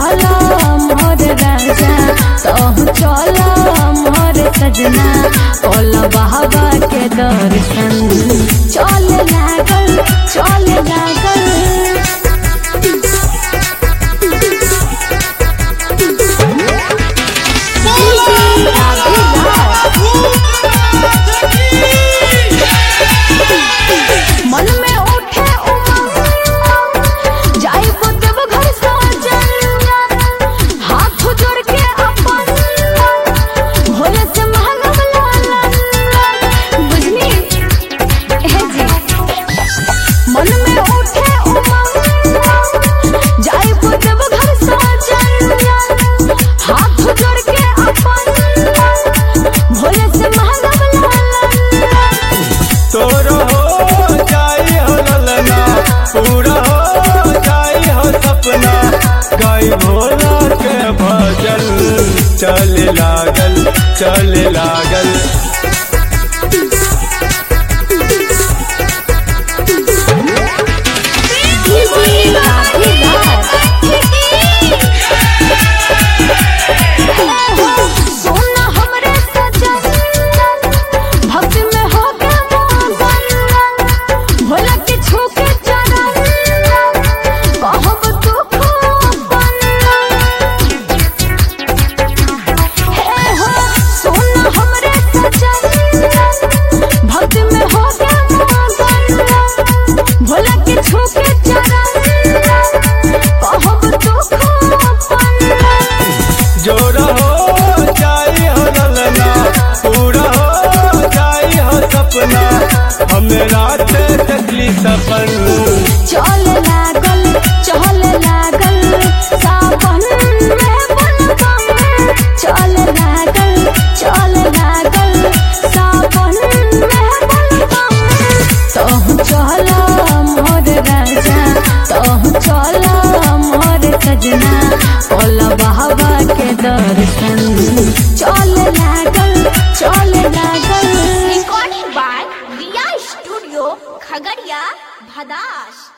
चल मोर राजा तहु चल मोर सजना ओल बाबा के दर्शन चल लागल चल लागल मन में उठे उमंग जाई देव घर सजन हाथ जोड़ के अपन भोले से मांगब लालन बुझनी हे जी मन में उठे उमंग जाई देव घर सजन हाथ जोड़ के अपन भोले से मांगब लालन तोर हो जाई हो ललना पूरा हो जाई हो सपना गाई भोला के भजन चल लागल चल लागल सोना हमरे सजन भक्ति में हो गया मगन भोला के छू के चरण कहब तू खूबन हे हो सोना हमरे सजन भक्ति में हो गया मगन भोला के छू के चरण कहब तू खूबन जोर हो जाई हो ललना पूरा हो जाई हो सपना हमरा से तकली सपन चल लागल चल लागल सावन में बलगम चल लागल चल लागल सावन में बलगम तहु चल मोर राजा तहु चल मोर सजना ओल बाबा के दर्शन चल लागल चल लागल Recording by Via Studio, Khagaria, Bhadash.